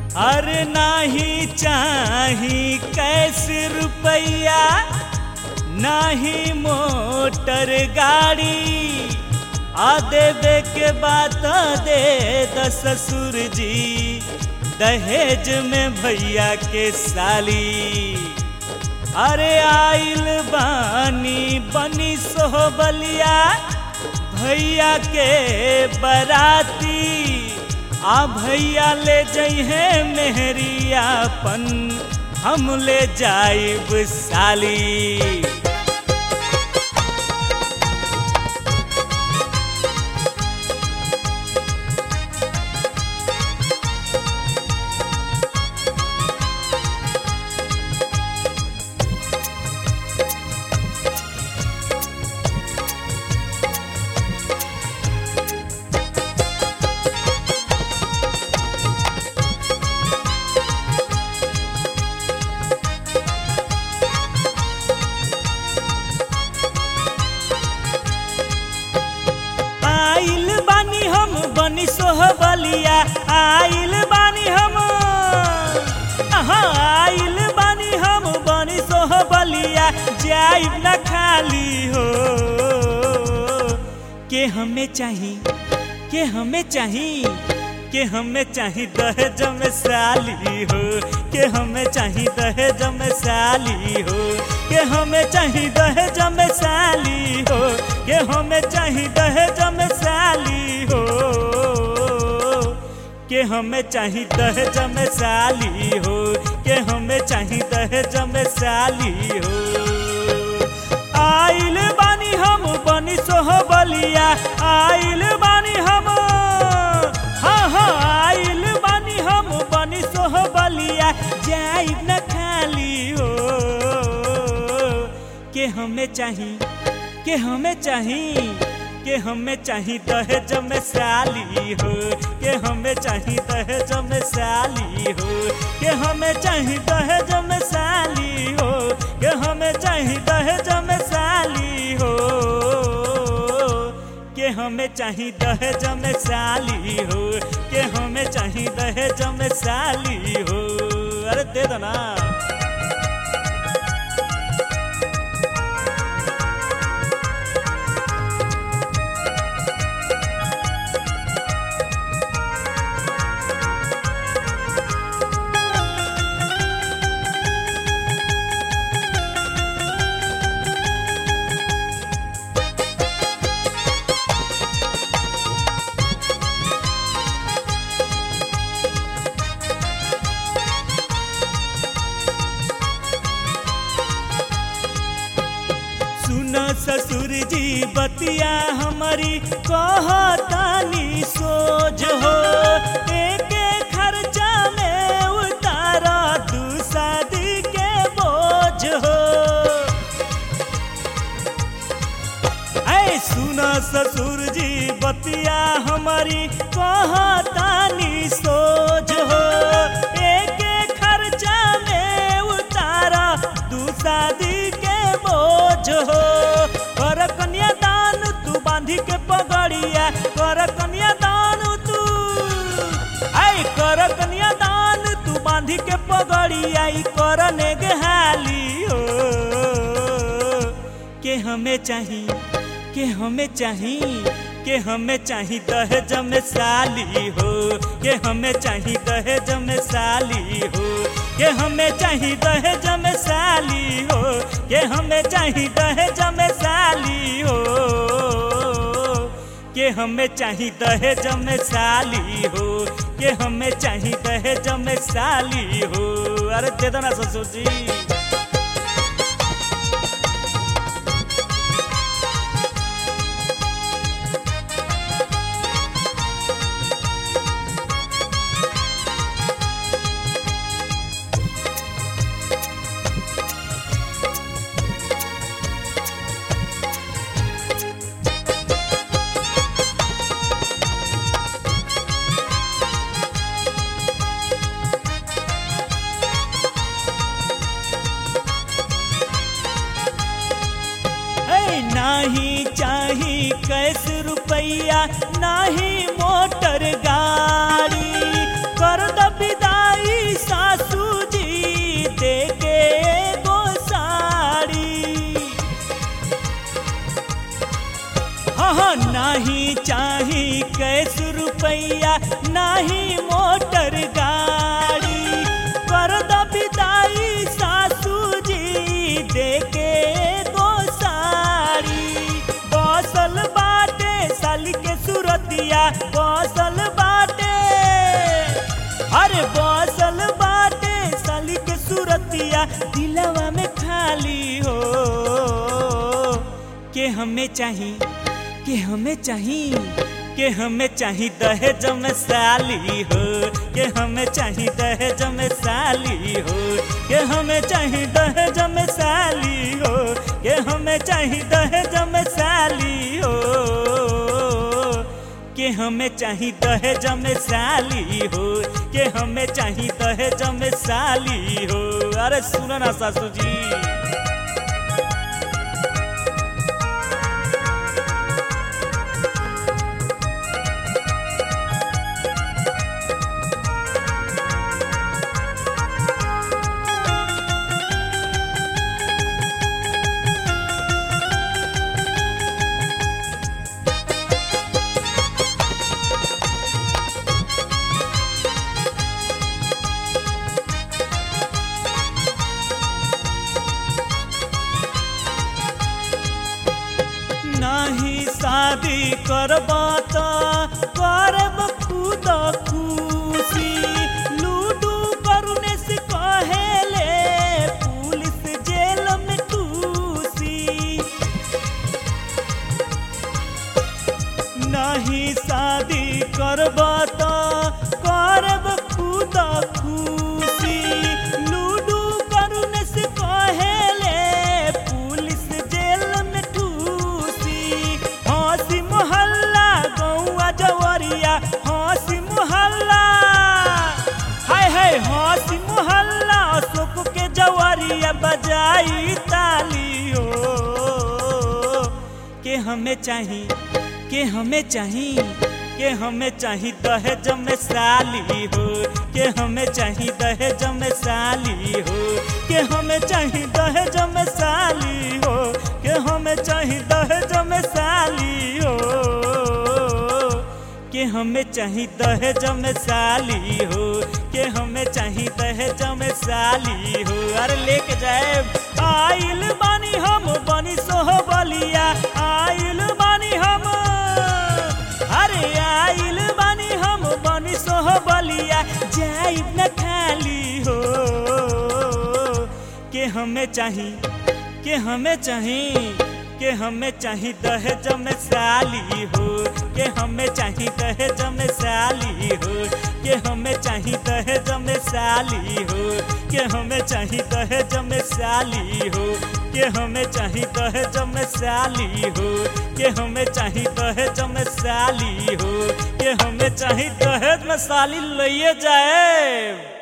अरे नाही चाही कैसे रुपया नाही मोटर गाड़ी आ देवे के बात दे द ससुर जी दहेज में भैया के साली अरे आइल बानी बनी सोहबलिया भैया के बराती आ भैया ले जइहे मेहरियापन हम ले जाइब साली आइल बानी हम बनी सोहबलिया आइल बानी हम हाँ आइल बानी हम बनी सोहबलिया जाइब न खाली हो के हमें चाही के हमें चाही के हमें चाही दहेज में साली हो के हमें चाही दहेज में साली हो के हमें चाही दहेज में साली हो के हमें चाही दहेज में साली हो के हमें चाही दहेज में साली हो के हमें चाही दहेज में साली हो आइल बानी हम बनी सोहबलिया आइल बानी हम हाँ हाँ आइल बानी हम बनी सोहबलिया जाइब न खाली हो के हमें चाही के हमें चाही के हमें चाही दहेज में साली हो के हमें चाही दहेज में साली हो के हमें चाही दहेज में साली हो के हमें चाही दहेज में साली हो के हमें चाही दहेज में साली हो के हमें चाही दहेज में साली हो अरे दे दो ना सुन ससुर जी बतिया हमारी कहतानी सोच हो एक खर्चा में उतारा दू शादी के बोझ हो ऐ सुन ससुर जी बतिया हमारी कहतानी सोच हो एक खर्चा में उतारा दू शादी के बोझ हो कर कन्यादान तू बांधी के पगड़िया कर कन्यादान तू आई कर कन्यादान तू बांधी के पगड़िया ई कर नेगहाली हो के हमें चाही के हमें चाही के हमें चाही दहेज में साली हो के हमें चाही दहेज में साली हो के हमें चाही दहेज में साली हो के हमें चाही दहेज में साली हो के हमें चाही दहेज में साली हो के हमें चाही दहेज में साली हो अरे दे दो ना ससुर जी नाही चाही कैस रुपैया नाही मोटर गाड़ी कर द विदाई चाही मोटर गाड़ी कर द विदाई सासू जी देके गो साड़ी बसल बाटे साली के सुरतिया बसल बाटे अरे बसल बाटे साली के सुरतिया दिलवा में खाली हो के हमें चाही के हमें चाही के हमें चाही दहेज में साली हो के हमें चाही दहेज में साली हो के हमें चाही दहेज में साली हो के हमें चाही दहेज में साली हो के हमें चाही दहेज में साली हो के हमें चाही दहेज में साली हो अरे सुनो ना सासू जी नहीं शादी करबा त करब खुद खुशी लूडू करुने से कहेले पुलिस जेल में खुशी नहीं शादी करबा त करब खुद खुशी लूडू करुने से कहेले पुलिस जेल में ठूसी हंसी मोहल्ला गौआ जवरिया हंसी मोहल्ला हाय हाय हंसी मोहल्ला अशोक के जवरिया बजाई तालियो के हमें चाही के हमें चाही के हमें चाही दहेज में साली हो के हमें चाही दहेज में साली हो के हमें चाही दहेज में साली हो के हमें चाही दहेज में साली हो के हमें चाही दहेज में साली हो के हमें चाही दहेज में साली हो अरे लेके जाए आइल बानी हम बनी सोह बलिया आइल बानी हम अरे आइल बानी हम बनी सोह बलिया जाइब न खाली हो के हमें चाही के हमें चाही के हमें चाही दहेज में साली हो के हमें चाही दहेज में साली हो के हमें चाही दहेज में साली हो के हमें चाही दहेज में साली हो के हमें चाही दहेज में साली हो के हमें चाही दहेज में साली हो के हमें चाही दहेज में साली लइए जाए